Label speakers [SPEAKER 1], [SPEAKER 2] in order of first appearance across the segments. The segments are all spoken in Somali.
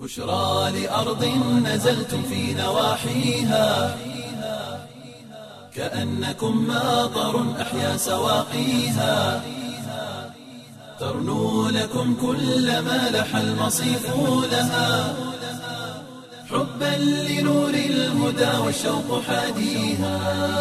[SPEAKER 1] بشرى لأرض نزلتم في نواحيها كأنكم ماطر أحيا سواقيها ترنو لكم كل ما لح المصيف لها حبا لنور الهدى والشوق حاديها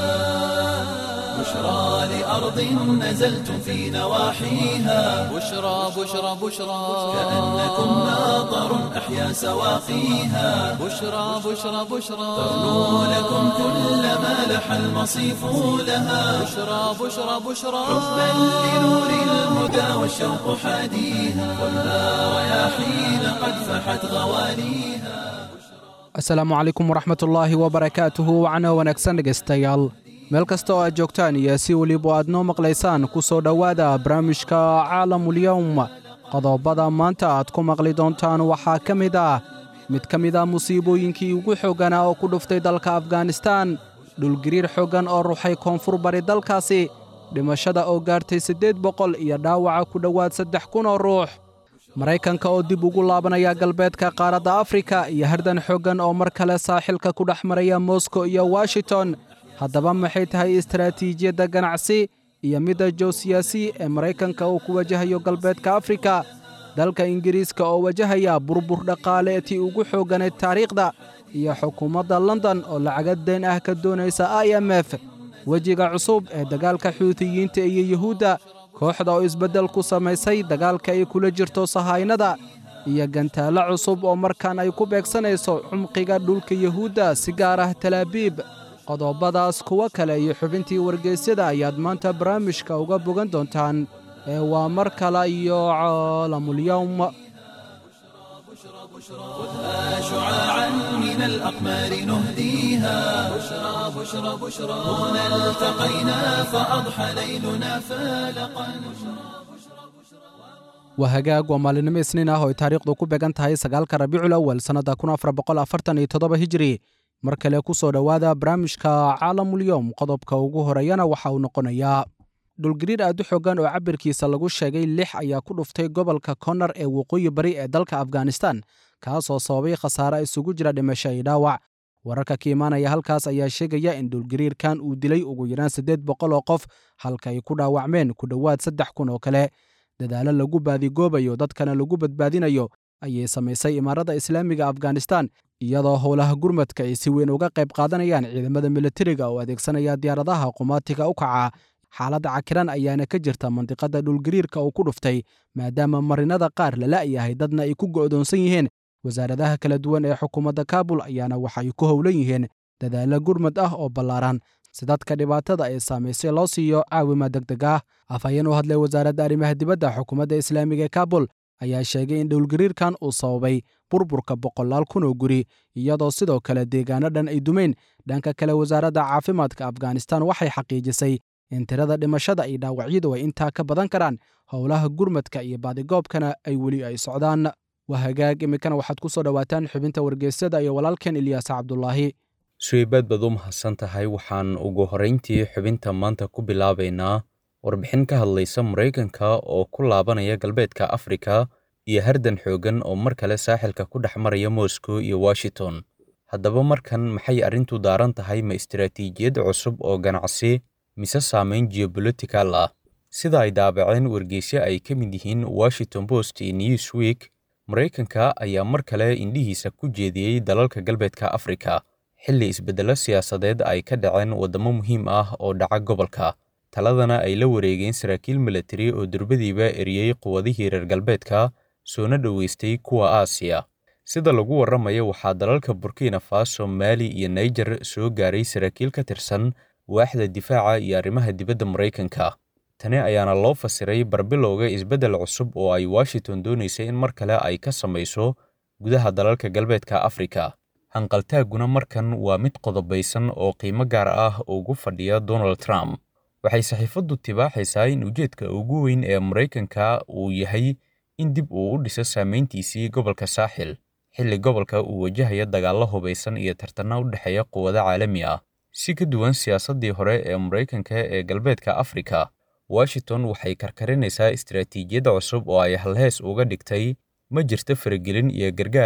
[SPEAKER 1] بشرى لأرض نزلتم في نواحيها
[SPEAKER 2] بشرى بشرى بشرى
[SPEAKER 1] كأنكم ماطر أحيا سواقيها
[SPEAKER 2] بشرى بشرى بشرى
[SPEAKER 1] ترنو لكم كل ما لح المصيف لها
[SPEAKER 2] بشرى بشرى بشرى
[SPEAKER 1] حبا لنور الهدى والشوق حاديها والنار رياحين قد فحت غواليها
[SPEAKER 3] asalaamu calaykum waraxmatullaahi wabarakaatuhu wacno wanaagsan dhegaystayaal meel kasta oo aad joogtaan iyo si weliba aad noo maqlaysaan ku soo dhowaada barnaamijka caalamulyowm qodobada maanta aad ku maqli doontaan waxaa ka mid ah mid ka mid ah musiibooyinkii ugu xoogganaa oo ku dhuftay dalka afganistaan dhulgiriir xooggan oo ruxay koonfur bari dalkaasi dhimashada oo gaartay siddeed boqol iyo dhaawaca ku dhowaad saddex kun oo ruux maraykanka oo dib ugu laabanaya galbeedka qaaradda afrika iyo hardan xooggan oo mar kale saaxilka ku dhex maraya moskow iyo washington haddaba maxay tahay istaraatiijiyadda ganacsi iyo midda joosiyaasi ee maraykanka uu ku wajahayo galbeedka afrika dalka ingiriiska oo wajahaya burbur dhaqaale tii ugu xoogganayd taariikhda iyo xukuumadda london oo lacaga deen ah ka doonaysa i m f wejiga cusub ee dagaalka xuutiyiinta iyo yuhuudda kooxda oo isbeddel ku samaysay dagaalka ay kula jirto sahaynada iyo gantaallo cusub oo markaan ay ku beegsanayso cumqiga dhulka yuhuudda si gaar ah talaabiib qodobadaas kuwo kale iyo xubintii wargeysyada ayaad maanta barnaamijka uga bogan doontaan ee waa mar kale iyo caalamulyowm
[SPEAKER 1] خذها شعاعا من الأقمار نهديها بشرى بشرى بشرى هنا التقينا فأضحى ليلنا فالقا
[SPEAKER 3] waa hagaag waa maalinimo isniin ah oo ay taariikhdu ku beegan tahay sagaalka rabiicul awal sannadda kun afar boqol afartan iyo toddoba hijiri mar kale ku soo dhowaada barnaamijka caalamulyowm qodobka ugu horeeyana waxa uu noqonayaa dhulgariir aad u xoogan oo cabirkiisa lagu sheegay lix ayaa ku dhuftay gobolka konar ee waqooyi bari ee dalka afghanistan kaasoo sababay khasaare isugu jira dhimasho iyo dhaawac wararka ka imaanaya halkaas ayaa sheegaya in dhulgariirkan uu dilay ugu yaraan siddeed boqol oo qof halka ay ku dhaawacmeen ku dhowaad saddex kun oo kale dadaalo lagu baadigoobayo dadkana lagu badbaadinayo ayay samaysay imaarada islaamiga afghanistan iyadoo howlaha gurmadka ay si weyn uga qayb qaadanayaan ciidamada militariga oo adeegsanaya diyaaradaha qumaatiga u kaca xaaladda cakiran ayaana ka jirta mandiqada dhulgariirka uu ku dhuftay maadaama marinada qaar la la'yahay dadna ay ku go'doonsan yihiin wasaaradaha kala duwan ee xukuumadda kaabul ayaana waxay ku howlan yihiin dadaalo gurmad ah oo ballaaran si dadka dhibaatada ay saamaysay loo siiyo caawima degdeg ah afhayeen u hadlay wasaaradda arrimaha dibadda xukuumadda islaamiga ee kaabul ayaa sheegay in dhowlgariirkan uu sababay burburka boqolaal kun oo guri iyadoo sidoo kale deegaano dhan ay dumeen dhanka kale wasaaradda caafimaadka afghanistan waxay xaqiijisay in tirada dhimashada iyo dhaawacyadu ay intaa ka badan karaan howlaha gurmadka iyo baadigoobkana ay weli ay socdaan waa hagaag iminkana waxaad ku soo dhowaataan xubinta wargeysyada iyo walaalkeen ilyaas cabdulaahi
[SPEAKER 4] suweybaad baad u mahadsan tahay waxaan ugu horrayntii xubinta maanta ku bilaabaynaa warbixin ka hadlaysa maraykanka oo ku laabanaya galbeedka afrika iyo hardan xooggan oo mar kale saaxilka ku dhex maraya moscow iyo washington haddaba markan maxay arrintu daaran tahay ma istaraatiijiyad cusub oo ganacsi mise saamayn geobolitical ah sida ay daabaceen wargeysyo ay ka mid yihiin washington post iyo newsweek maraykanka ayaa mar kale indhihiisa ku jeediyey dalalka galbeedka afrika xilli isbeddello siyaasadeed ay ka dhaceen waddamo muhiim ah oo dhaca gobolka taladana ay la wareegeen saraakiil milatari oo durbadiiba eriyey quwadihii reer galbeedka soona dhoweystay kuwa aasiya sida lagu warramayo waxaa dalalka burkina faso maali iyo naijer soo gaaray saraakiil ka tirsan waaxda difaaca iyo arrimaha dibadda maraykanka tani ayaana loo fasiray barbilowga isbeddel cusub oo ay washington doonaysay in mar kale ay ka samayso gudaha dalalka galbeedka afrika hanqaltaagguna markan waa mid qodobaysan oo qiimo gaar ah ugu fadhiya donald trump waxay saxiifaddu tibaaxaysaa in ujeedka ugu weyn ee maraykanka uu yahay in dib uu u dhiso saamayntiisii gobolka saaxil xilli gobolka uu wajahayo dagaallo hubaysan iyo tartanno u dhexeeya quwado caalami ah si ka duwan siyaasaddii hore ee maraykanka ee galbeedka afrika washington waxay karkarinaysaa istaraatiijiyadda cusub oo ay halhees uga dhigtay ma jirto faragelin iyo gargaar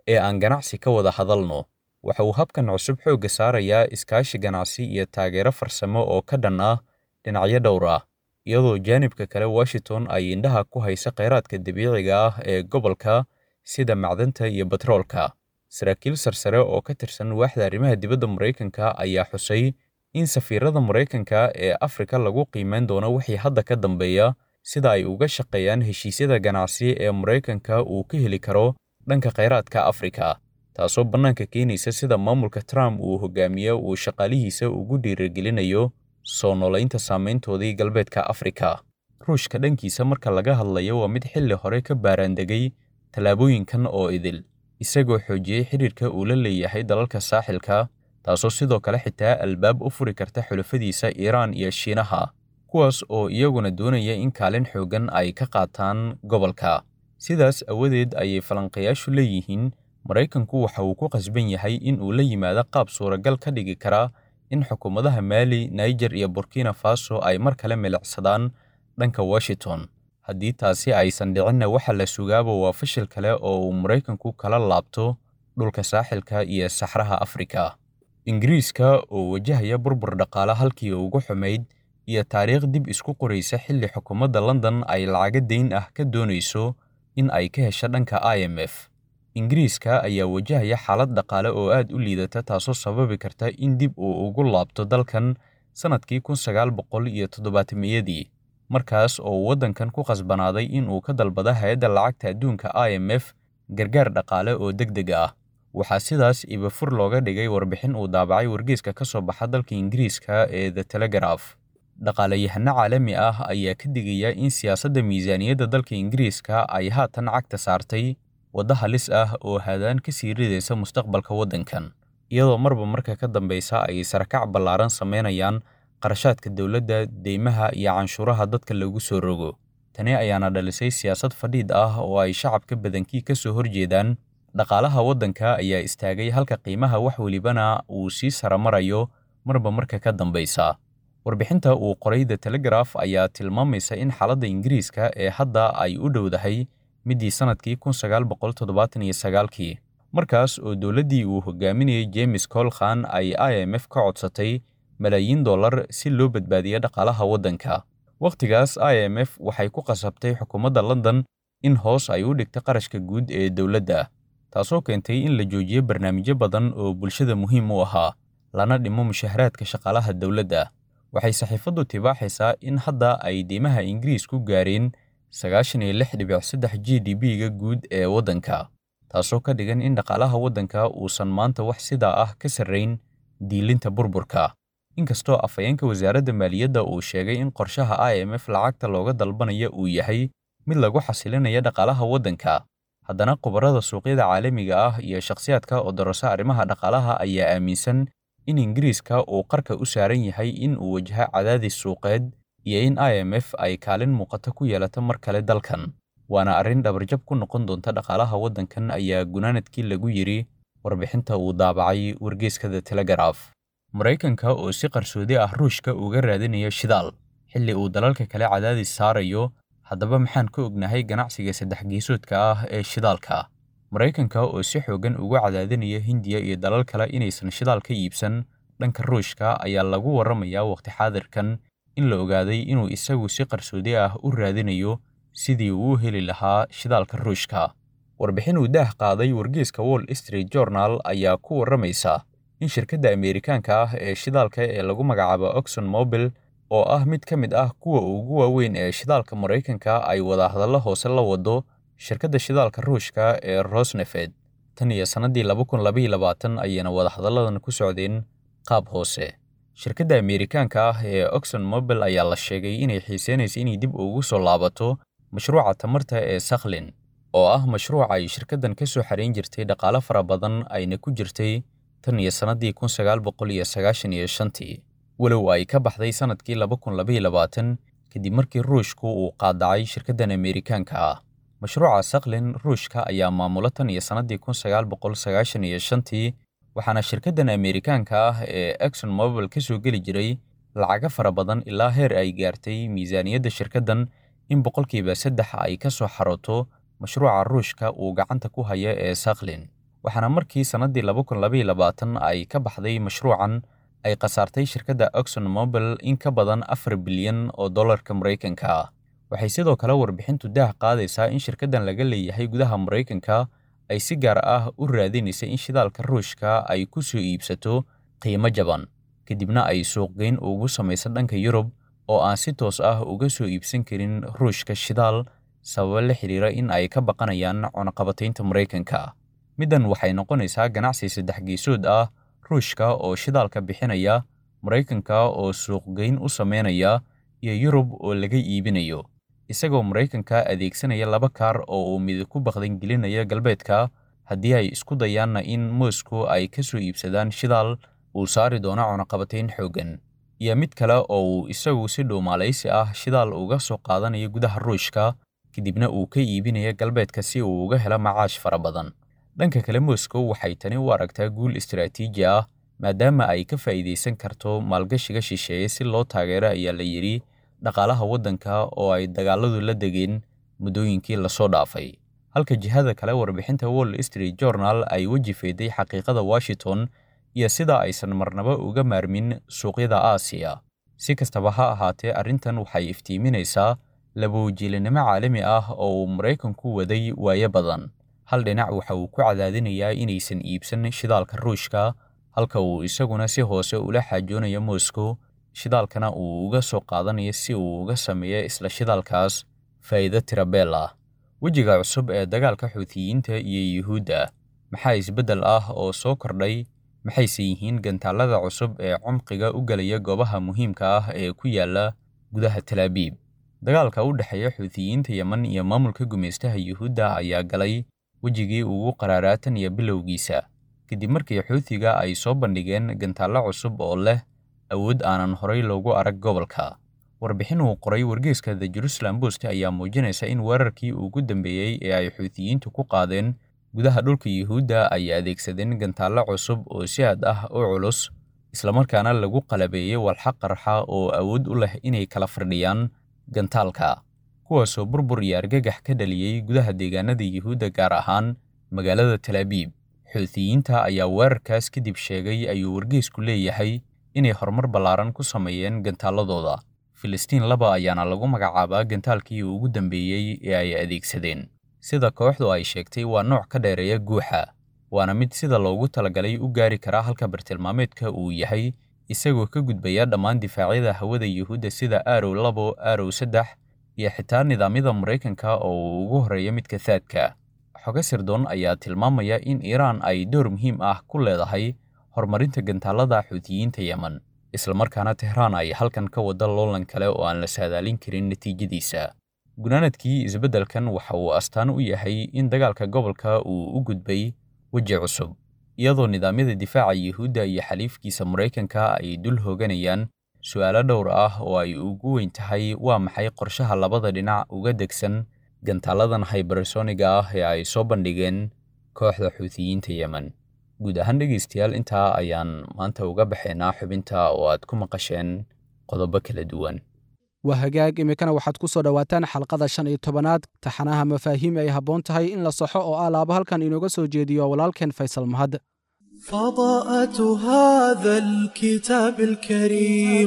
[SPEAKER 4] ee aan ganacsi ka wada hadalno waxa uu habkan cusub xoogga saarayaa iskaashi ganacsi iyo taageero farsamo oo ka dhan ah dhinacyo dhowr ah iyadoo jaanibka kale washington ay indhaha ku haysa kheyraadka dabiiciga ah ee gobolka sida macdanta iyo batroolka saraakiil sarsare oo ka tirsan waaxda arrimaha dibadda maraykanka ayaa xusay in safiirada maraykanka ee afrika lagu qiimeyn doono wixii hadda ka dambeeya sida ay uga shaqeeyaan heshiisyada ganacsi ee maraykanka uu ka heli karo dhanka kheyraadka afrika taasoo bannaanka keenaysa sida maamulka trump uu hogaamiye uu shaqaalihiisa ugu dhiirigelinayo soo noolaynta saameyntoodii galbeedka afrika ruushka dhankiisa marka laga hadlayo waa mid xilli hore ka baaraandegay tallaabooyinkan oo idil isagoo xoojiyey xidhiirka uu la leeyahay dalalka saaxilka taasoo sidoo kale xitaa albaab u furi karta xulafadiisa iiraan iyo shiinaha kuwaas oo iyaguna doonaya in kaalin xooggan ay ka qaataan gobolka sidaas awadeed ayay falanqayaashu leeyihiin maraykanku waxa uu ku qasban yahay in uu la yimaado qaab suuragal ka dhigi kara in xukuumadaha maali niger iyo burkina faso ay mar kale milicsadaan dhanka washington haddii taasi aysan dhicinna waxa la sugaaba waa fashil kale oo uu maraykanku kala laabto dhulka saaxilka iyo saxraha afrika ingiriiska oo wajahaya burbur dhaqaale halkii ugu xumayd iyo taariikh dib isku qoraysa xilli xukuumadda london ay lacago dayn ah ka doonayso in ay ka hesho dhanka i m f ingiriiska ayaa wajahaya xaalad dhaqaale oo aad u liidata taasoo sababi karta in dib uu ugu laabto dalkan sannadkii kun sagaal boqol iyo toddobaatamiyadii markaas oo waddankan ku qasbanaaday in uu ka dalbado hay-adda lacagta adduunka i m f gargaar dhaqaale oo deg deg ah waxaa sidaas ibafur looga dhigay warbixin uu daabacay wargeyska ka soo baxa dalka ingiriiska ee the telegraph dhaqaalayahano caalami ah ayaa ka digaya in siyaasadda miisaaniyadda dalka ingiriiska ay haatan cagta saartay waddo halis ah oo haadaan ka sii ridaysa mustaqbalka waddankan iyadoo marba marka ka dambeysa ay sarakac ballaaran samaynayaan qarashaadka dowladda deymaha iyo canshuuraha dadka lagu soo rogo tani ayaana dhalisay siyaasad fadhiid ah oo ay shacabka badankii ka soo horjeedaan dhaqaalaha waddanka ayaa istaagay halka qiimaha wax welibana uu sii saramarayo marba marka ka dambeysa warbixinta uu qoray the telegraph ayaa tilmaamaysa in xaaladda ingiriiska ee hadda ay u dhowdahay middii sannadkii kun sagaal boqol toddobaatan iyo sagaalkii markaas oo dowladdii uu hogaaminayay james colkhan ay i m f ka codsatay malaayiin dollar si loo badbaadiyo dhaqaalaha waddanka wakhtigaas i m f waxay ku qasabtay xukuumadda london in hoos ay u dhigto qarashka guud ee dowladda taasoo keentay in la joojiyo barnaamijyo badan oo bulshada muhiim u ahaa lana dhimo mushaharaadka shaqaalaha dowladda waxay saxiifaddu tibaaxaysaa in hadda ay deymaha ingiriisku gaareen sagaashan iyo lix dhibic saddex g d b-ga guud ee waddanka taasoo ka dhigan in dhaqaalaha waddanka uusan maanta wax sidaa ah ka sarrayn diilinta burburka inkastoo afhayeenka wasaaradda maaliyadda uu sheegay in qorshaha i m f lacagta looga dalbanaya uu yahay mid lagu xasilinaya dhaqaalaha waddanka haddana khubarada suuqyada caalamiga ah iyo shakhsiyaadka oo darasa arrimaha dhaqaalaha ayaa aaminsan in ingiriiska uu qarka u saaran yahay in uu wajaho cadaadis suuqeed iyo in i m f ay kaalin muuqata ku yeelato mar kale dalkan waana arrin dhabarjab ku noqon doonta dhaqaalaha waddankan ayaa gunaanadkii lagu yidhi warbixinta uu daabacay wargeyska the telegraph maraykanka oo si qarsoodi ah ruushka uga raadinayo shidaal xilli uu dalalka kale cadaadis saarayo haddaba maxaan ka ognahay ganacsiga saddex geesoodka ah ee shidaalka maraykanka oo si xooggan ugu cadaadinaya hindiya iyo dalal kale inaysan shidaal ka iibsan dhanka ruushka ayaa lagu warramayaa waqti xaadirkan in la ogaaday inuu isagu si qarsoodi ah u raadinayo sidii uu u heli lahaa shidaalka ruushka warbixin uu daah qaaday wargeyska wall street journal ayaa ku warramaysa in shirkadda ameerikaanka ah ee shidaalka ee lagu magacaabo oxon mobil oo ah mid ka mid ah kuwa ugu waaweyn ee shidaalka maraykanka ay wadahadallo hoose la wado shirkadda shidaalka ruushka ee rosnefed tan iyo sannadii laba kun labaiyo labaatan ayayna wadahadalladan ku socdeen qaab hoose shirkadda ameerikaanka ah ee oxon mobil ayaa la sheegay inay xiiseynaysa inay dib ugu soo laabato mashruuca tamarta ee sakhlin oo ah mashruuc ay shirkaddan ka soo xarayn jirtay dhaqaale fara badan ayna ku jirtay tan iyo sannadii kun sagaal boqol iyo sagaashan iyo shantii walow ay ka baxday sannadkii laba kun labaiyo labaatan kadib markii ruushku uu qaadacay shirkaddan ameerikaanka ah mashruuca sakhlin ruushka ayaa maamulo tan iyo sannadii kun sagaal boqol sagaashan iyo shantii waxaana shirkaddan ameerikaanka ah ee exon mobil ka soo geli jiray lacago fara badan ilaa heer ay gaartay miisaaniyadda shirkaddan in boqolkiiba saddex ay ka soo xarooto mashruuca ruushka uu gacanta ku haya ee sakhlin waxaana markii sannaddii laba kun labaiyo labaatan ay ka baxday mashruucan ay khasaartay shirkadda oxon mobile in ka badan afar bilyan oo dollarka maraykanka ah waxay sidoo kale warbixintu daah qaadaysaa in shirkaddan laga leeyahay gudaha maraykanka ay si gaar ah u raadinaysa in shidaalka ruushka ay ku soo iibsato qiimo jaban kadibna ay suuqgeyn ugu samaysa dhanka yurub oo aan si toos ah uga soo iibsan karin ruushka shidaal sababo la xidhiira in ay ka baqanayaan cunaqabataynta maraykanka middan waxay noqonaysaa ganacsi saddex geesood ah ruushka oo shidaalka bixinaya maraykanka oo suuqgeyn u samaynaya iyo yurub oo laga iibinayo isagoo maraykanka adeegsanaya laba kaar oo uu mid ku baqdan gelinaya galbeedka haddii ay isku dayaanna in moscow ay ka soo iibsadaan shidaal uu saari doono cunaqabatayn xooggan iyo mid kale oo uu isagu si dhuumaalaysi ah shidaal uga soo qaadanayo gudaha ruushka kadibna uu ka iibinaya galbeedka si uu uga helo macaash fara badan dhanka kale moscow waxay tani u aragtaa guul istiraatiiji ah maadaama ay ka faa'iidaysan karto maalgashiga shisheeye si loo taageero ayaa la yidhi dhaqaalaha waddanka oo ay dagaalladu la degeen muddooyinkii lasoo dhaafay halka jihada kale warbixinta wall street journal ay weji feeday xaqiiqada washington iyo sida aysan marnaba uga maarmin suuqyada aasiya si kastaba ha ahaatee arrintan waxay iftiiminaysaa labawajiilinimo caalami ah oo uu maraykanku waday waayo badan hal dhinac waxa uu ku cadaadinayaa inaysan iibsan shidaalka ruushka halka uu isaguna si hoose ula xaajoonayo moscow shidaalkana uu uga soo qaadanayo si uu uga sameeyo isla shidaalkaas faa'iido tirabeel ah wejiga cusub ee dagaalka xuutiyiinta iyo yuhuudda maxaa isbeddel ah oo soo kordhay maxayse yihiin gantaallada cusub ee cumqiga u gelaya goobaha muhiimka ah ee ku yaalla gudaha talaabiib dagaalka u dhexeeya xuutiyiinta yeman iyo maamulka gumaystaha yuhuudda ayaa galay wejigii ugu qaraaraa tan iyo bilowgiisa kadib markii xuutiga ay soo bandhigeen gantaallo cusub oo leh awood aanan horay loogu arag gobolka warbixin uu qoray wargeyska the jerusalem post ayaa muujinaysa in weerarkii ugu dambeeyey ee ay xuutiyiintu ku qaadeen gudaha dhulka yuhuudda ay adeegsadeen gantaallo cusub oo si aad ah u culus islamarkaana lagu qalabeeyey walxa qarxa oo awood u leh inay kala firdhiyaan gantaalka kuwaasoo burbur iyo argagax ka dhaliyey gudaha deegaanada yuhuudda gaar ahaan magaalada talaabiib xuutiyiinta ayaa weerarkaas kadib sheegay ayuu wargeysku leeyahay inay horumar ballaaran ku sameeyeen gantaalladooda filistiin laba ayaana lagu magacaabaa gantaalkii ugu dambeeyey ee ay adeegsadeen sida kooxdu ay sheegtay waa nooc ka dheereeya guuxa waana mid sida loogu talagalay u gaari karaa halka bartilmaameedka uu yahay isagoo ka gudbaya dhammaan difaacyada hawada yuhuudda sida aarow labo aarow saddex iyo xitaa nidaamyada maraykanka oo uu ugu horreeya midka thaadka xogo sirdoon ayaa tilmaamaya in iiraan ay door muhiim ah ku leedahay horumarinta gantaallada xuutiyiinta yemen islamarkaana tehraan ay halkan ka wada loolan kale oo aan la saadaalin karin natiijadiisa gunaanadkii isbeddelkan waxa uu astaan u yahay in dagaalka gobolka uu u gudbay weji cusub iyadoo nidaamyada difaaca yuhuudda iyo xaliifkiisa maraykanka ay dul hooganayaan su'aalo dhowr ah oo ay ugu weyn tahay waa maxay qorshaha labada dhinac uga degsan gantaaladan haybarsoniga ah ee ay soo bandhigeen kooxda xuutiyiinta yemen guud ahaan dhegaystayaal intaa ayaan maanta uga baxaynaa xubinta oo aad ku maqasheen qodobo kala duwan
[SPEAKER 3] waa hagaag iminkana waxaad ku soo dhowaataan xalqada shan iyo tobanaad taxanaha mafaahiim ay habboon tahay in la saxo oo ah laaba halkan inooga soo jeediyo walaalkeen faysal mahad
[SPEAKER 1] فضاءة هذا الكتاب الكريم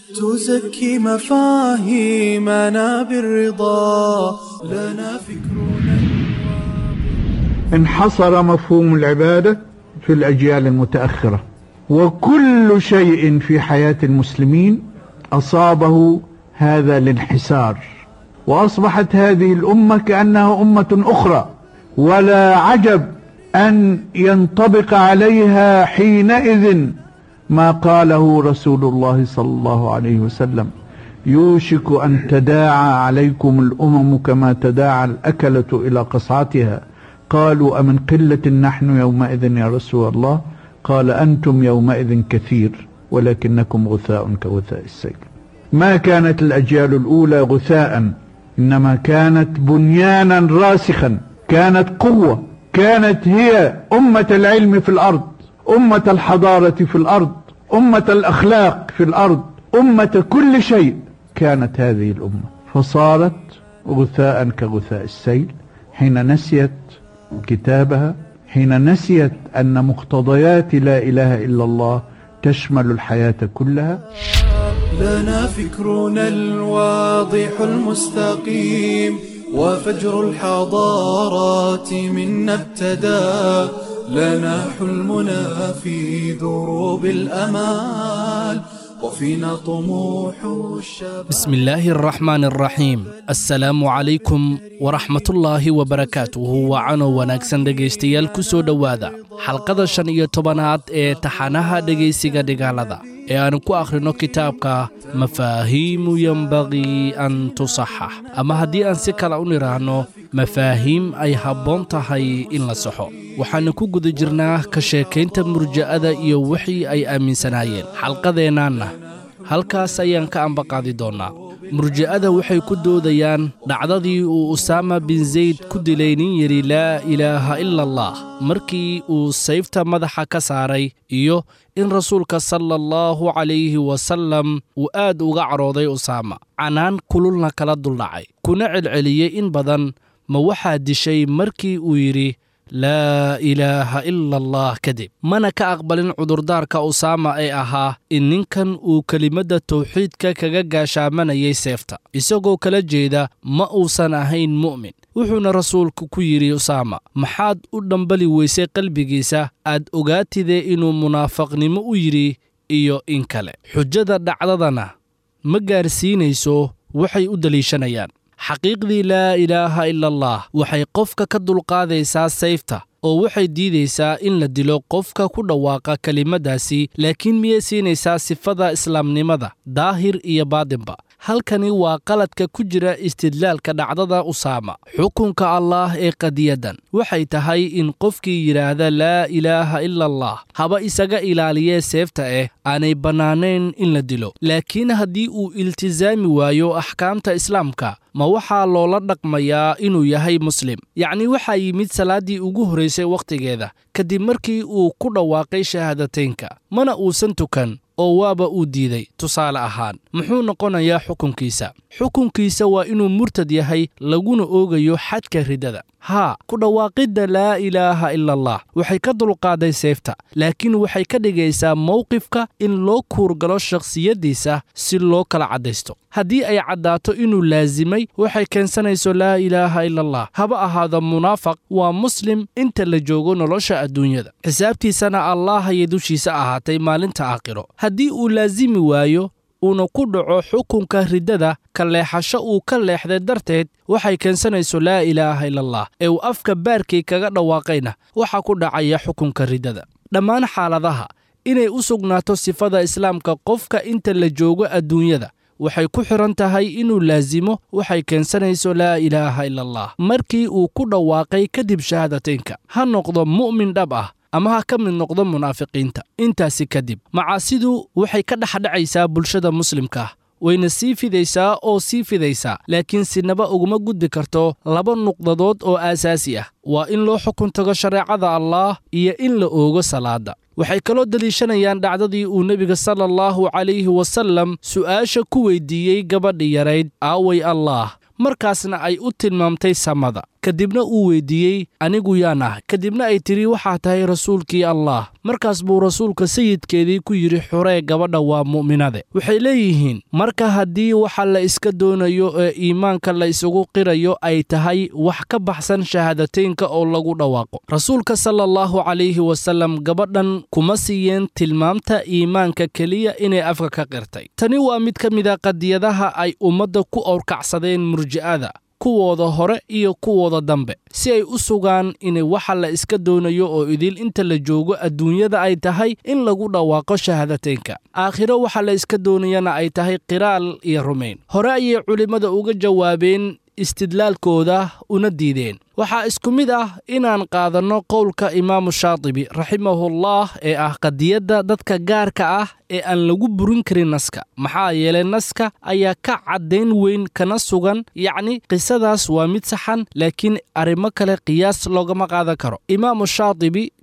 [SPEAKER 1] تزكي مفاهيمنا بالرضا لنا فكرنا
[SPEAKER 5] انحصر مفهوم العبادة في الأجيال المتأخرة وكل شيء في حياة المسلمين أصابه هذا الانحسار وأصبحت هذه الأمة كأنها أمة أخرى ولا عجب أن ينطبق عليها حينئذ ما قاله رسول الله صلى الله عليه وسلم يوشك أن تداعى عليكم الأمم كما تداعى الأكلة إلى قصعتها قالوا أمن قلة نحن يومئذ يا رسول الله قال أنتم يومئذ كثير ولكنكم غثاء كغثاء السيل ما كانت الأجيال الأولى غثاء إنما كانت بنيانا راسخا كانت قوة كانت هي أمة العلم في الأرض أمة الحضارة في الأرض أمة الأخلاق في الأرض أمة كل شيء كانت هذه الأمة فصارت غثاء كغثاء السيل حين نسيت كتابها حين نسيت أن مقتضيات لا إله إلا الله تشمل الحياة كلها
[SPEAKER 1] لنا فكرنا الواضح المستقيم وفجر الحضارات منا ابتدى لنا حلمنا في دروب الأمال وفينا طموح الشباب
[SPEAKER 6] بسم الله الرحمن الرحيم السلام عليكم ورحمة الله وبركاته وعano wanaagsan dhegaystayaal ku soo dhowaada xalqada shan iyo tobanaad ee taxanaha dhegaysiga dhigaalada ee aanu ku akhrino kitaabka mafaahiimu yembaqii an tusaxax ama haddii aan si kale u nidhaahno mafaahiim ay habboon tahay in la saxo waxaannu ku guda jirnaa ka sheekaynta murja'ada iyo wixii ay aaminsanaayeen xalqadeennaanna halkaas ayaan ka ambaqaadi doonnaa murja'ada waxay ku doodayaan dhacdadii uu usaama bin zayd ku dilay nin yidhi laa ilaaha ila allah markii uu sayfta madaxa ka saaray iyo in rasuulka sala allahu calayhi wasallam uu aad uga cadhooday usaama canaan kululna kala duldhacay kuna celceliyey in badan ma waxaa dishay markii uu yidhi laa ilaaha ila allah kadib mana ka aqbalin cudurdaarka usaama ee ahaa in ninkan uu kelimadda tawxiidka kaga gaashaamanayay seefta isagoo kala jeeda ma uusan ahayn mu'min wuxuuna rasuulku ku yidhi usaama maxaad u dhambali weysay qalbigiisa aad ogaatidee inuu munaafaqnimo u yidhi iyo in kale xujada dhacdadana ma gaarsiinayso waxay u deliishanayaan xaqiiqdii laa ilaaha ila allah waxay qofka ka dulqaadaysaa sayfta oo waxay diidaysaa in la dilo qofka ku dhawaaqa kelimaddaasi laakiin miyay siinaysaa sifada islaamnimada daahir iyo baadinba halkani waa qaladka ku jira istidlaalka dhacdada usaama xukunka allaah ee qadiyaddan waxay tahay in qofkii yidhaahda laa ilaaha ila allah haba isaga ilaaliyee seefta eh aanay bannaanayn in la dilo laakiin haddii uu iltisaami waayo axkaamta islaamka ma waxaa loola dhaqmayaa inuu yahay muslim yacni waxaa yimid salaaddii ugu horraysay wakhtigeeda kadib markii uu ku dhawaaqay shahaadateynka mana uusan tukan oo waaba uu diiday tusaale ahaan muxuu noqonayaa xukunkiisa xukunkiisa waa inuu murtad yahay laguna oogayo xadka riddada haa ku dhawaaqidda laa ilaaha ila allah waxay ka dulqaaday seefta laakiin waxay ka dhigaysaa mowqifka in loo kuurgalo shakhsiyaddiisa si loo kala caddaysto haddii ay caddaato inuu laasimay waxay keensanayso laa ilaaha ila allah haba ahaado munaafaq waa muslim inta la joogo nolosha adduunyada xisaabtiisana allaah ayay dushiisa ahaatay maalinta aakhiro haddii uu laasimi waayo uuna ku dhaco xukunka riddada ka leexasho uu ka leexday darteed waxay keensanayso laa ilaaha ila allah ee uu afka baarkii kaga dhawaaqayna waxaa ku dhacaya xukunka riddada dhammaan xaaladaha inay u sugnaato sifada islaamka qofka inta la joogo adduunyada waxay ku xidhan tahay inuu laasimo waxay keensanayso laa ilaaha ila allah markii uu ku dhawaaqay kadib shahaadateynka ha noqdo mu'min dhab ah ama ha ka mid noqdo munaafiqiinta intaasi kadib macaasidu waxay ka dhexdhacaysaa bulshada muslimka ah wayna sii fidaysaa oo sii fidaysaa laakiin sinaba uguma gudbi karto laba nuqdadood oo aasaasi ah waa in loo xukun tago shareecada allaah iyo in la oogo salaadda waxay kaloo deliishanayaan dhacdadii uu nebiga sala allahu calayhi wasallam su'aasha ku weyddiiyey gabadhi yarayd aaway allaah markaasna ay u tilmaamtay samada kadibna uu weyddiiyey anigu yaan ah kadibna ay tidhi waxaa tahay rasuulkii allaah markaas buu rasuulka sayidkeedii ku yidhi xuree gabadha waa mu'minade waxay leeyihiin marka haddii waxa la iska doonayo ee iimaanka la isugu qirayo ay tahay wax ka baxsan shahaadateynka oo lagu dhawaaqo rasuulka sala allahu calayhi wasallam gabadhan kuma siiyeen tilmaamta iimaanka keliya inay afka ka qirtay tani waa mid ka mida qadiyadaha ay ummadda ku owrkacsadeen murji'ada kuwooda hore iyo kuwooda dambe si ay u sugaan in waxa la iska doonayo oo idil inta la joogo adduunyada ay tahay in lagu dhawaaqo shahaadateynka aakhiro waxa la iska doonayana ay tahay qiraal iyo rumayn hore ayay culimmada uga jawaabeen istidlaalkooda una diideen waxaa isku mid ah inaan qaadanno qowlka imaamu shaatibi raximahullah ee ah qadiyadda dadka gaarka ah ee aan lagu burin karin naska maxaa yeelay naska ayaa ka caddayn weyn kana sugan yacni qisadaas waa mid saxan laakiin arrimo kale qiyaas loogama qaadan karo imaamu shaatibi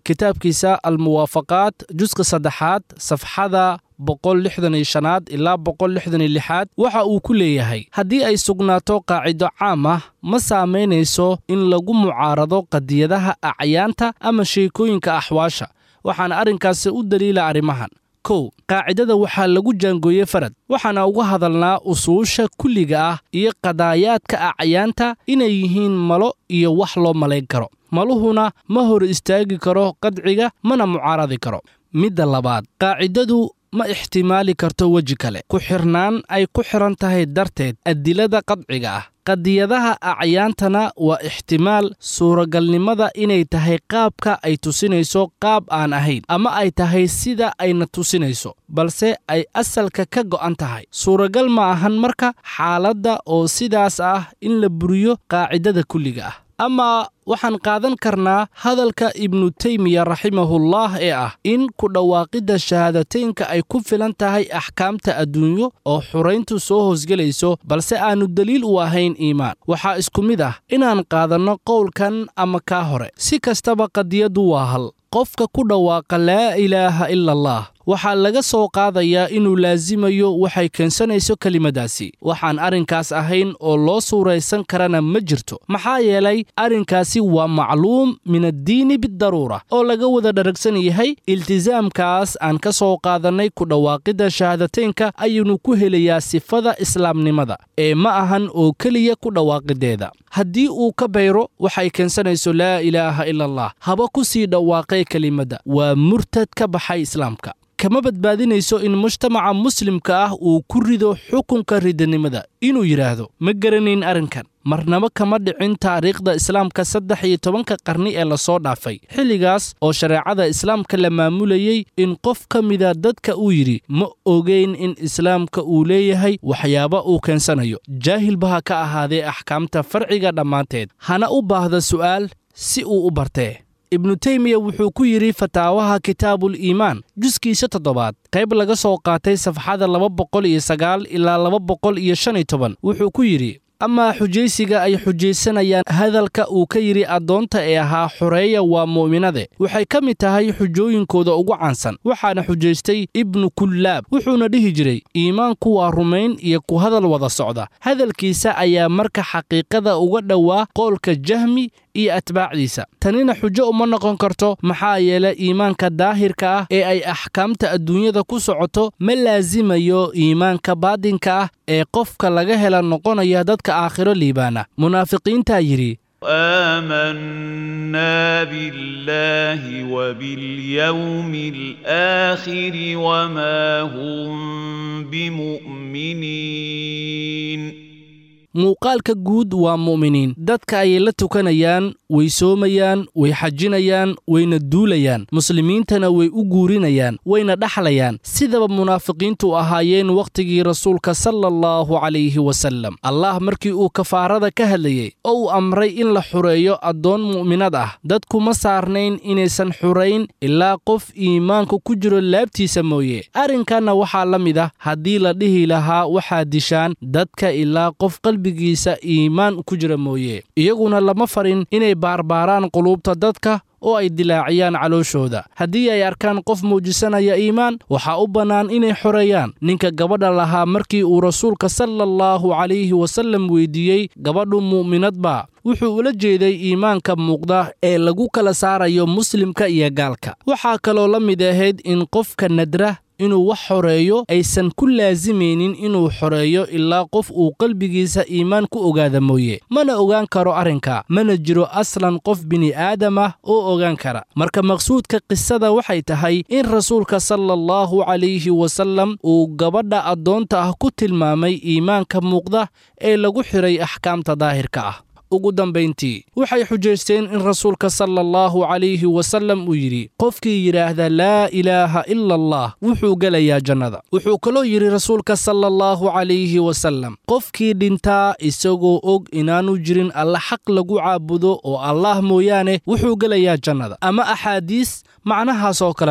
[SPEAKER 6] kitaabkiisa almuwaafaqaat juska saddexaad safxada boqol lixdan iyo shanaad ilaa boqol lixdan iyo lixaad waxa uu ku leeyahay haddii ay sugnaato qaacido caam ah ma saamaynayso in lagu mucaarado qadiyadaha acyaanta ama sheekooyinka axwaasha waxaana arrinkaasi u daliila arrimahan kow qaacidada waxaa lagu jaangooyey farad waxaana uga hadalnaa usuusha kulliga ah iyo qadaayaadka acyaanta inay yihiin malo iyo wax loo malayn karo maluhuna ma hor istaagi karo qadciga mana mucaaradi karo midda labaad qaacidadu ma ixtimaali karto weji kale ku xirnaan ay ku xiran tahay darteed adilada qadciga ah qadiyadaha acyaantana waa ixtimaal suuragalnimada inay tahay qaabka ay tusinayso qaab aan ahayn ama ay tahay sida ayna tusinayso balse ay asalka ka go'an tahay suuragal ma ahan marka xaaladda oo sidaas ah in la buriyo qaacidada kulliga ah ama waxaan qaadan karnaa hadalka ibnu teymiya raximahullah ee ah in ku dhawaaqidda shahaadateynka ay ku filan tahay axkaamta adduunyo oo xurayntu soo hoosgelayso balse aannu deliil u ahayn iimaan waxaa isku mid ah inaan qaadanno qowlkan ama kaa hore si kastaba qadiyaddu waa hal qofka ku dhawaaqa laa ilaaha ila allah waxaa laga soo qaadayaa inuu laasimayo waxay keensanayso kelimadaasi waxaan arrinkaas ahayn oo loo suuraysan karana ma jirto maxaa yeelay arrinkaasi waa macluum min addiini bidaruura oo laga wada dharagsan yahay iltisaamkaas aan ka soo qaadannay ku dhawaaqidda shahaadateynka ayuunu ku helayaa sifada islaamnimada ee ma ahan oo keliya ku dhawaaqideeda haddii uu ka bayro waxay keensanayso laa ilaaha ila allah haba ku sii dhawaaqee kelimadda waa murtad ka baxay islaamka kama badbaadinayso in mujtamaca muslimka ah uu ku rido xukunka ridanimada inuu yidhaahdo ma garanayn arrinkan marnaba kama dhicin taariikhda islaamka saddex iyo tobanka qarni ee lasoo dhaafay xilligaas oo shareecada islaamka la maamulayey in qof ka mida dadka uu yidhi ma ogeyn in islaamka uu leeyahay waxyaaba uu keensanayo jaahilba ha ka ahaadee axkaamta farciga dhammaanteed hana u baahda su'aal si uu u bartee ibnu teymiya wuxuu ku yidhi fataawaha kitaabul iimaan juskiisa toddobaad qayb laga soo qaatay safxada laba boqol iyo sagaal ilaa laba boqol iyo shan iyo toban wuxuu ku yidhi amaa xujaysiga ay xujaysanayaan hadalka uu ka yidhi addoonta ee ahaa xoreeya waa mu'minade waxay ka mid tahay xujooyinkooda ugu caansan waxaana xujaystay ibnu kullaab wuxuuna dhihi jiray iimaanku waa rumayn iyo ku hadal wada socda hadalkiisa ayaa marka xaqiiqada uga dhowaa qoolka jahmi iyo atbaacdiisa tanina xujo uma noqon karto maxaa yeele iimaanka daahirka ah ee ay axkaamta adduunyada ku socoto ma laasimayo iimaanka baadinka ah ee qofka laga hela noqonaya dadka aakhiro liibaana munaafiqiintaa yidhi
[SPEAKER 7] آمنا بالله وباليوم الآخر وما هم بمؤمنين
[SPEAKER 6] muuqaalka guud waa mu'miniin dadka ayay la tukanayaan way soomayaan way xajinayaan wayna duulayaan muslimiintana way u guurinayaan wayna dhaxlayaan sidaba munaafiqiintu ahaayeen wakhtigii rasuulka sala allahu calayhi wasallam allah markii uu kafaarada ka hadlayey oo uu amray in la xureeyo addoon mu'minad ah dadkuma saarnayn inaysan xurayn ilaa qof iimaanku ku jiro laabtiisa mooye arrinkanna waxaa la mid ah haddii la dhihi lahaa waxaad dishaan dadka ilaa qof qalbigiisa iimaan ku jira mooye iyaguna lama farin inay baarbaaraan quluubta dadka oo ay dilaaciyaan calooshooda haddii ay arkaan qof muujisanaya iimaan waxaa u bannaan inay xoreeyaan ninka gabadha lahaa markii uu rasuulka sala allahu calayhi wasallam weydiiyey gabadhu mu'minadba wuxuu ula jeeday iimaanka muuqda ee lagu kala saarayo muslimka iyo gaalka waxaa kaloo la mid ahayd in qofka nadra inuu wax xoreeyo aysan ku laasimaynin inuu xoreeyo ilaa qof uu qalbigiisa iimaan ku ogaada mooye mana ogaan karo arrinka mana jiro aslan qof bini'aadam ah oo ogaan kara marka maqsuudka qisada waxay tahay in rasuulka sala allahu calayhi wasallam uu gabadha addoonta ah ku tilmaamay iimaanka muuqda ee lagu xidhay axkaamta daahirka ah ugu dambayntii waxay xujaysteen in rasuulka sala allahu calayhi wasallam uu yidhi qofkii yidhaahda laa ilaaha ila allah wuxuu gelayaa jannada wuxuu kaloo yidhi rasuulka sala allahu calayhi wasallam qofkii dhintaa isagoo og inaanu jirin alla xaq lagu caabudo oo allaah mooyaane wuxuu gelayaa jannada ama axaadiis macnahaas oo kale leh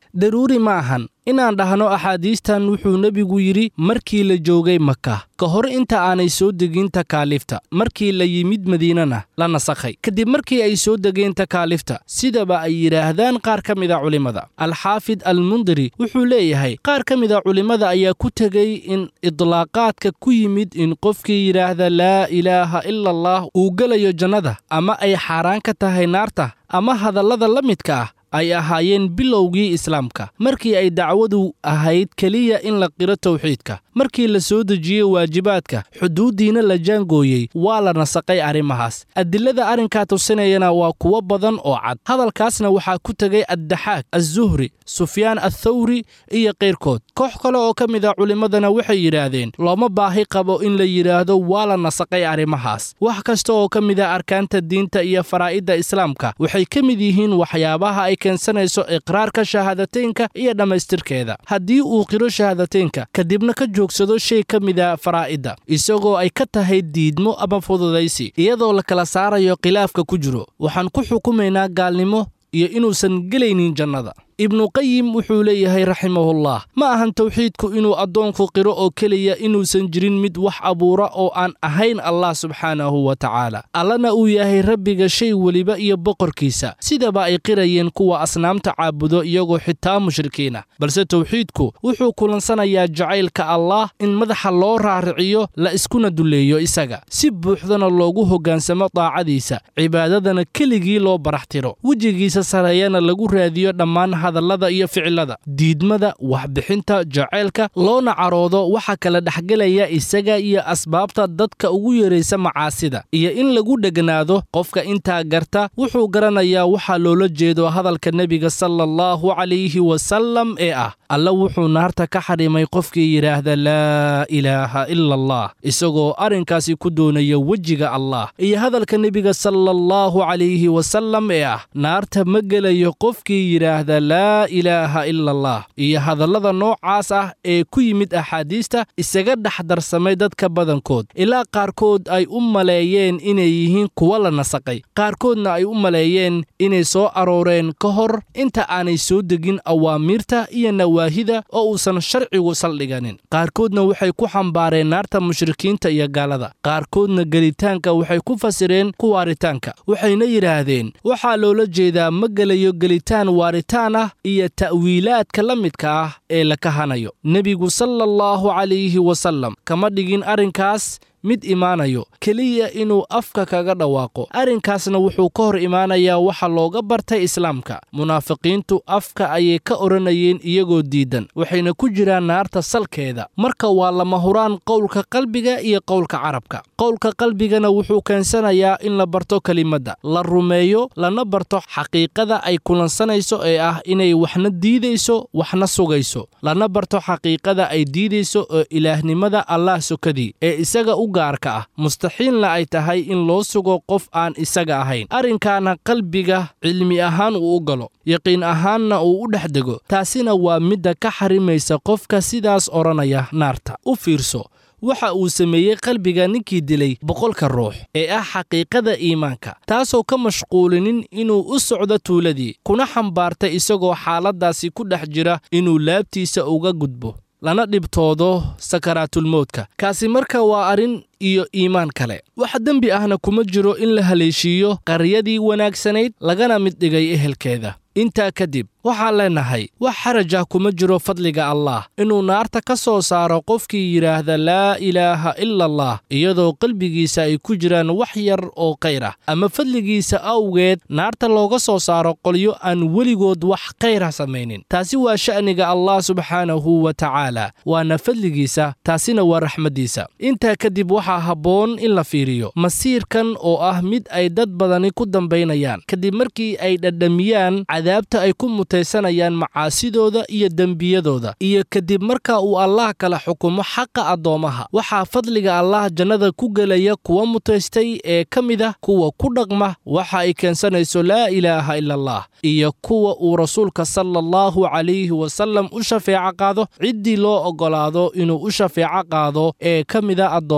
[SPEAKER 6] daruuri ma ahan inaan dhahno axaadiistan wuxuu nebigu yidhi markii la joogay maka ka hor inta aanay soo degin takaaliifta markii la yimid madiinana la nasakhay kadib markii ay soo degeen takaaliifta sidaba ay yidhaahdaan qaar ka mida culimmada alxaafid almundiri wuxuu leeyahay qaar ka mida culimmada ayaa ku tegey in idlaaqaadka ku yimid in qofkii yidhaahda laa ilaaha ila allah uu gelayo jannada ama ay xaaraan ka tahay naarta ama hadallada la midka ah ay ahaayeen bilowgii islaamka markii ay dacwadu ahayd keliya in la qiro tawxiidka markii la soo dejiyey waajibaadka xuduuddiina la jaangooyey waa la nasaqay arrimahaas adilada arrinkaa tusinayana waa kuwo badan oo cad hadalkaasna waxaa ku tegay addaxaak azzuhri sufyaan athawri iyo kayrkood koox kale oo ka mid a culimmadana waxay yidhaahdeen looma baahi qabo in la yidhaahdo waa la nasaqay arrimahaas wax kasta oo ka mid a arkaanta diinta iyo faraa'idda islaamka waxay ka mid yihiin waxyaabaha ay keensanayso iqraarka shahaadateynka iyo dhammaystirkeeda haddii uu qiro shahaadateynka kadibna ka joogsado shay ka mida faraa'idda isagoo ay ka tahay diidmo ama fududaysi iyadoo la kala saarayo khilaafka ku jiro waxaan ku xukumaynaa gaalnimo iyo inuusan gelaynin jannada ibnuqayim wuxuu leeyahay raximahullah ma ahan tawxiidku inuu addoonku qiro oo keliya inuusan jirin mid wax abuura oo aan ahayn allah subxaanahu wa tacaala allana uu yahay rabbiga shay weliba iyo boqorkiisa sidaba ay qirayeen kuwa asnaamta caabudo iyagoo xitaa mushrikiina balse tawxiidku wuxuu kulansanayaa jacaylka allah in madaxa loo raariciyo la iskuna dulleeyo isaga si buuxdana loogu hoggaansamo daacadiisa cibaadadana keligii loo baraxtiro wejigiisa sareeyana lagu raadiyo dhammaan hadallada iyo ficilada diidmada waxbixinta jaceylka loona caroodo waxa kala dhexgelaya isaga iyo asbaabta dadka ugu yeeraysa macaasida iyo in lagu dheganaado qofka intaa garta wuxuu garanayaa waxaa loola jeedo hadalka nebiga sala allahu calayhi wasallam ee ah alla wuxuu naarta ka xadhimay qofkii yidhaahda laa ilaaha ila allah isagoo arrinkaasi ku doonaya wejiga allah iyo hadalka nebiga sala allahu calayhi wasallam ee ah naarta ma gelayo qofkii yidhaahda laa ilaaha ila allah iyo hadallada noocaas ah ee ku yimid axaadiista isaga dhex darsamay dadka badankood ilaa qaarkood ay u maleeyeen inay yihiin kuwa la nasaqay qaarkoodna ay u maleeyeen inay soo arooreen ka hor inta aanay soo degin awaamiirta iyo nawaahida oo uusan sharcigu saldhiganin qaarkoodna waxay ku xambaareen naarta mushrikiinta iyo gaalada qaarkoodna gelitaanka waxay ku fasireen ku waaritaanka waxayna yidhaahdeen waxaa loola jeedaa ma gelayo gelitaan waaritaan ah iyo ta'wiilaadka la midka ah ee la kahanayo nebigu sala allahu calayhi wasallam kama dhigin arrinkaas mid imaanayo keliya inuu afka kaga dhawaaqo arrinkaasna wuxuu ka hor imaanayaa waxa looga bartay islaamka munaafiqiintu afka ayay ka odhanayeen iyagoo diidan waxayna ku jiraan naarta salkeeda marka waa lama huraan qowlka qalbiga iyo qowlka carabka qowlka qalbigana wuxuu keensanayaa in la barto kelimadda la rumeeyo lana barto xaqiiqada ay kulansanayso ee ah inay waxna diidayso waxna sugayso lana barto xaqiiqada ay diidayso oo ilaahnimada allah sokadii ee isaga u gaarka ah mustaxiilna ay tahay in loo sugo qof aan isaga ahayn arrinkaana qalbiga cilmi ahaan uu u galo yaqiin ahaanna uu u dhex dego taasina waa midda ka xarimaysa qofka sidaas odhanaya naarta u fiirso waxa uu sameeyey qalbiga ninkii dilay boqolka ruux ee ah xaqiiqada iimaanka taasoo ka mashquulinin inuu u socdo tuuladii kuna xambaartay isagoo xaaladdaasi ku dhex jira inuu laabtiisa uga gudbo lana dhibtoodo sakaraatulmowdka kaasi marka waa arrin iyo iimaan kale wax dembi ahna kuma jiro in la haleeshiiyo qaryadii wanaagsanayd lagana mid dhigay ehelkeeda intaa kadib waxaan leennahay wax xaraj ah kuma jiro fadliga allah inuu naarta ka soo saaro qofkii yidhaahda laa ilaaha ila allah iyadoo qalbigiisa ay ku jiraan wax yar oo khayr ah ama fadligiisa awgeed naarta looga soo saaro qolyo aan weligood wax khayra samaynin taasi waa sha'niga allah subxaanahu wa tacaala waana fadligiisa taasina waa raxmaddiisa intaa kadib waxaa habboon in la fiiriyo masiirkan oo ah mid ay dad badani ku dambaynayaan kadib markii ay dhadhamiyaan cadaabta ay ku mutaysanayaan macaasidooda iyo dembiyadooda iyo kadib marka uu allah kala xukumo xaqa addoommaha waxaa fadliga allah jannada ku gelaya kuwa mutaystay ee ka mid ah kuwa ku dhaqma waxa ay keensanayso laa ilaaha ila allah iyo kuwa uu rasuulka sala allahu calayhi wasallam u shafeeco qaado ciddii loo oggolaado inuu u shafeeco qaado ee ka mida addoommaha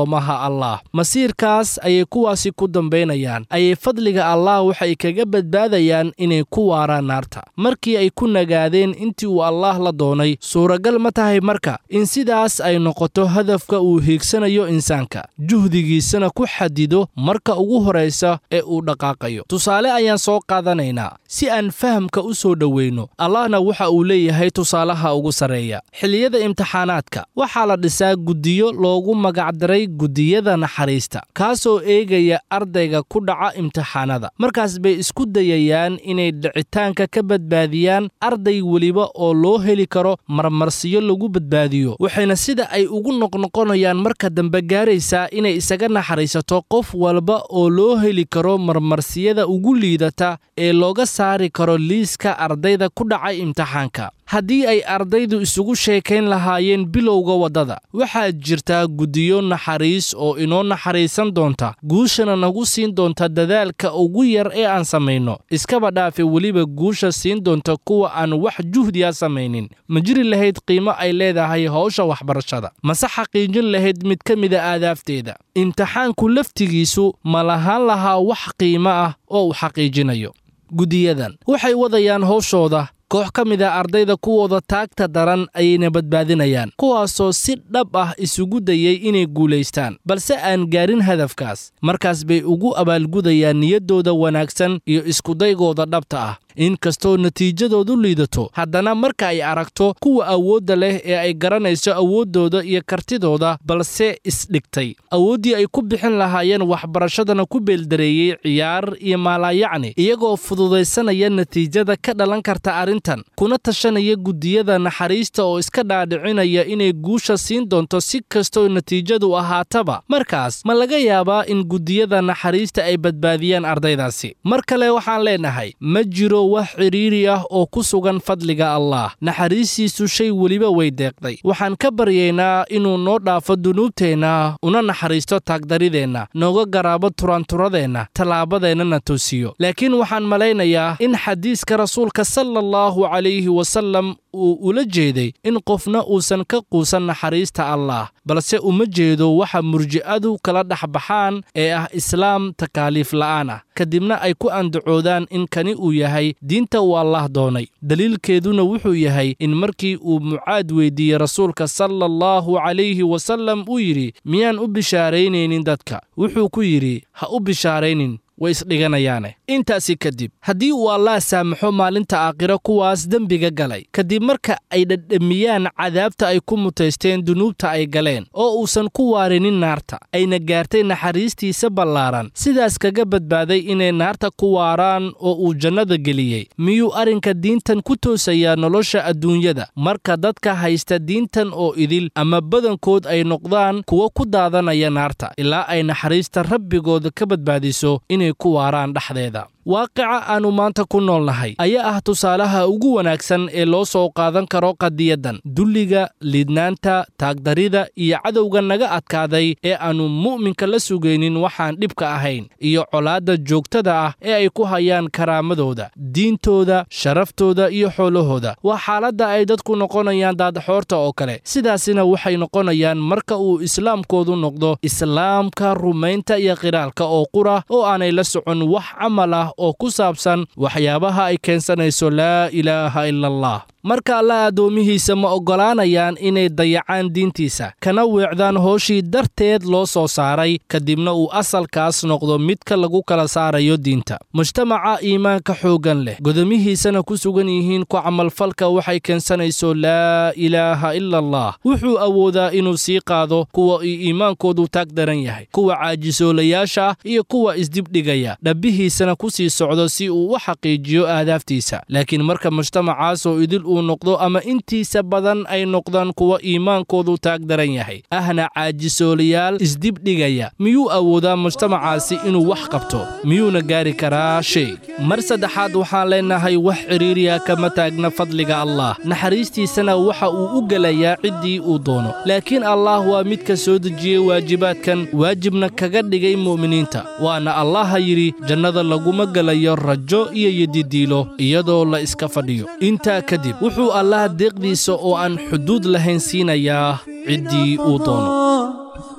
[SPEAKER 6] allah masiirkaas ayay kuwaasi ku dambaynayaan ayay fadliga allah waxay kaga badbaadayaan inay ku waaraan naarta markii ay ku nagaadeen intii uu allaah la doonay suuragal ma tahay marka in sidaas ay noqoto hadafka uu hiigsanayo insaanka juhdigiisana ku xadido marka ugu horaysa ee uu dhaqaaqayo tusaale ayaan soo qaadanaynaa si aan fahamka u soo dhoweyno allahna waxa uu leeyahay tusaalaha ugu sarreeya xilliyada imtixaanaadka waxaa la dhisaa guddiyo loogu magacdaray guddiyada naxariista kaasoo eegaya ardayga ku dhaca imtixaanada markaas bay isku dayayaan inay dhicitaanka ka badbaadiyaan arday weliba oo loo heli karo marmarsiyo lagu badbaadiyo waxayna sida ay ugu noqnoqonayaan marka dambe gaaraysaa inay isaga naxariisato qof walba oo loo heli karo marmarsiyada ugu liidata ee looga saari karo liiska ardayda ku dhacay imtixaanka haddii ay ardaydu isugu sheekayn lahaayeen bilowga waddada waxaa jirtaa guddiyo naxariis oo inoo naxariisan doonta guushana nagu siin doonta dadaalka ugu yar ee aan samayno iskaba dhaafe weliba guusha siin doonta kuwa aan wax juhdiya samaynin ma jiri lahayd qiimo ay leedahay howsha waxbarashada mase xaqiijin lahayd mid ka mida aadaafteeda imtixaanku laftigiisu ma lahaan lahaa wax qiimo ah oo uu xaqiijinayo guddiyadan waxay wadayaan howshooda koox ka mid a ardayda kuwooda taagta daran ayayna badbaadinayaan kuwaasoo si dhab ah isugu dayay inay guulaystaan balse aan gaarin hadafkaas markaas bay ugu abaalgudayaan niyaddooda wanaagsan iyo iskudaygooda dhabta ah inkastoo natiijadoodu liidato haddana marka ay aragto kuwa awoodda leh ee ay garanayso awooddooda iyo kartidooda balse isdhigtay awooddii ay ku bixin lahaayeen waxbarashadana ku beeldareeyey ciyaar iyo maalaayacni iyagoo fududaysanaya natiijada ka dhalan karta arrintan kuna tashanaya guddiyada naxariista oo iska dhaadhicinaya inay guusha siin doonto si kastoo natiijadu ahaataba markaas ma laga yaabaa in guddiyada naxariista ay badbaadiyaan ardaydaasi mar kale waxaan leenahay ma jiro wax cidhiiri ah oo ku sugan fadliga allaah naxariistiisu shay weliba way deeqday waxaan ka baryaynaa inuu noo dhaafo dunuubteenna una naxariisto taagdarideenna nooga garaabo turanturadeenna tallaabadeennana toosiyo laakiin waxaan malaynayaa in xadiiska rasuulka sala allahu calayhi wasallam uu ula jeeday in qofna uusan ka quusan naxariista allaah balse uma jeedo waxa murji'adu kala dhex baxaan ee ah islaam takaaliif la'aan ah kadibna ay ku andacoodaan in kani uu yahay diinta uu allaah doonay daliilkeeduna wuxuu yahay in markii uu mucaad weydiiyey rasuulka sala allahu calayhi wasallam uu yidhi miyaan u bishaaraynaynin dadka wuxuu ku yidhi ha u bishaaraynin way isdhiganayaane intaasi kadib haddii uu allaah saamaxo maalinta aakhiro kuwaas dembiga galay kadib marka ay dhadhamiyaan cadaabta ay ku mutaysteen dunuubta ay galeen oo uusan ku waarinin naarta ayna gaartay naxariistiisa ballaaran sidaas kaga badbaaday inay naarta ku waaraan oo uu jannada geliyey miyuu arrinka diintan ku toosayaa nolosha adduunyada marka dadka haysta diintan oo idil ama badankood ay noqdaan kuwo ku daadanaya naarta ilaa ay naxariista rabbigooda ka badbaadiso inay ku waaraan dhexdeeda waaqica aannu maanta ku nool nahay ayaa ah tusaalaha ugu wanaagsan ee loo soo qaadan karo qadiyaddan dulliga liidnaanta taagdarida iyo cadowga naga adkaaday ee aannu mu'minka la sugaynin waxaan dhibka ahayn iyo colaadda joogtada ah ee ay ku hayaan karaamadooda diintooda sharaftooda iyo xoolahooda waa xaaladda ay dadku noqonayaan daadaxoorta oo kale sidaasina waxay noqonayaan marka uu islaamkoodu noqdo islaamka rumaynta iyo qiraalka oo qura oo aanay la socon wax camal ah oo ku saabsan waxyaabaha ay keensanayso laa ilaaha ila allah marka alla addoomihiisa ma oggolaanayaan inay dayacaan diintiisa kana weecdaan hooshii darteed loo soo saaray kadibna uu asalkaas noqdo midka lagu kala saarayo diinta mujtamaca iimaanka xooggan leh godomihiisana ku sugan yihiin ku camalfalka waxay keensanayso laa ilaaha ila allah wuxuu awoodaa inuu sii qaado kuwa uu iimaankoodu taag daran yahay kuwa caajisoolayaasha ah iyo kuwa isdibdhigaya dhabbihiisana ku sii socdo si uu u xaqiijiyo aadaaftiisa laakiin marka mujtamacaasoo idil uu noqdo ama intiisa badan ay noqdaan kuwa iimaankoodu taag daran yahay ahna caajisoolayaal isdibdhigaya miyuu awoodaa mujtamacaasi inuu wax qabto miyuuna gaari karaa shay mar saddexaad waxaan leenahay wax cidhiiriya kama taagna fadliga allah naxariistiisana waxa uu u gelayaa ciddii uu doono laakiin allah waa midka soo dejiyey waajibaadkan waajibna kaga dhigay mu'miniinta waana allaha yidhi jannada laguma gelayo rajo iyo yedidiilo iyadoo la iska fadhiyo intaa kadib wuxuu allaah deeqdiisa oo aan xuduud lahayn siinayaa ciddii uu doono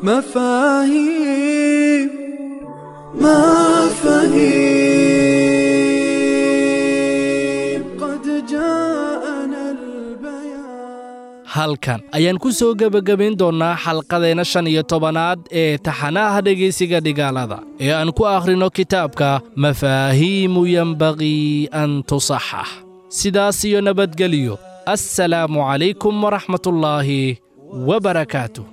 [SPEAKER 8] مفاهيم مفاهيم قد جاءنا البيان
[SPEAKER 6] halkan ayaan ku soo gebagabayn doonnaa xalqadeenna shan iyo tobanaad ee taxanaha dhegaysiga dhigaalada ee aan ku akhrino kitaabka mafaahiimu yenbagii an tusaxax sidaas iyo nabadgelyo assalaamu calaykum waraxmatullaahi wabarakaatuh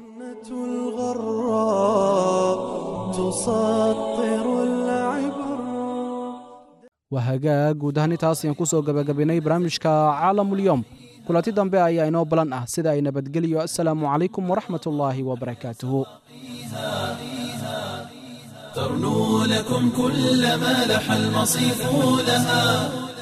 [SPEAKER 8] الغراء تسطر العبر
[SPEAKER 3] waa hagaag guud ahaan intaas ayaan ku soo gebagabaynay barnaamijka caalamulyoom kulanti dambe ayaa inoo balan ah sida ay nabadgeliyo assalaamu calaykum waraxmatullaahi wabarakaatuhu
[SPEAKER 1] ترنو لكم كل ما لح المصيف لها